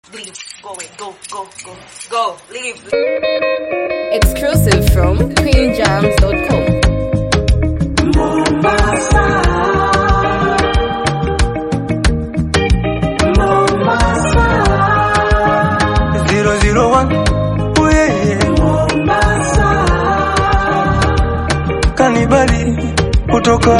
Leave. Go away. Go, go, go. Go. Leave. Exclusive from queenjams.com. Zero zero one. Oh yeah, yeah. Kanibali kutoka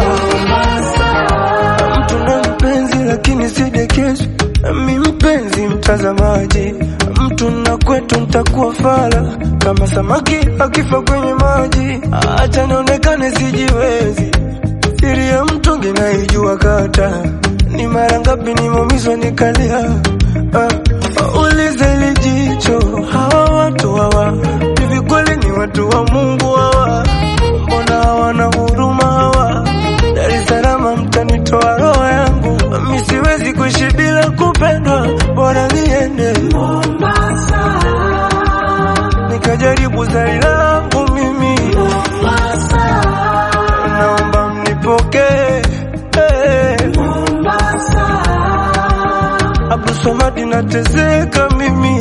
mtu na mpenzi, lakini sidekeshi mi mpenzi mtazamaji, mtu na kwetu ntakuwa fala kama samaki akifa kwenye maji. Acha nionekane sijiwezi, siri ya mtu nginaijua kata ni mara ngapi nimeumizwa nikalia. Ah, ulize ili jicho, hawa watu hawa hivi kweli ni watu wa Mungu hawa? Mbona hawana huruma hawa? Dar es Salaam mtanitoa roho yangu, mi siwezi kuishi bila kupendwa, bora niende nikajaribu zari langu mimi, naomba mnipokee hey. Abdul Samad nateseka mimi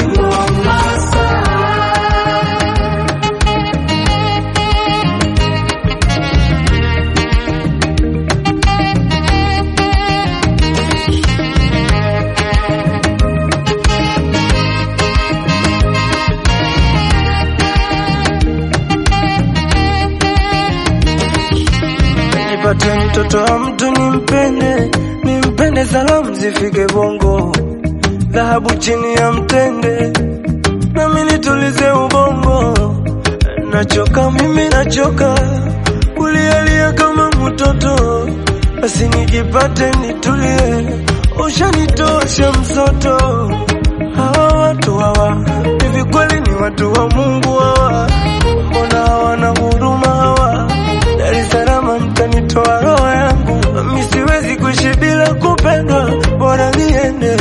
nipate mtoto wa mtu nimpende, nimpende, salamu zifike Bongo, dhahabu chini ya mtende, nami nitulize ubongo. Nachoka mimi, nachoka kulialia kama mtoto, basi nijipate nitulie, ushanitosha msoto. Hawa watu hawa hivi kweli ni watu wa Mungu hawa? Mbona hawana huruma hawa? Dar es Salaam mtanitoa roho yangu, mi siwezi kuishi bila kupendwa, bora niende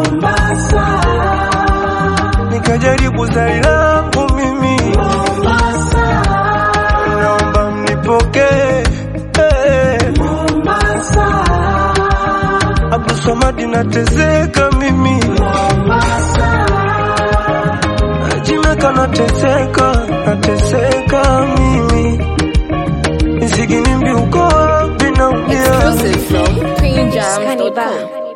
nikajaribu zari langu mimi, naomba mnipokee hey. Abdul Samad nateseka mimi, Jimeka nateseka, nateseka mimi, Nzigi nimbi uko wapi naumia Exclusive from queenjams.com.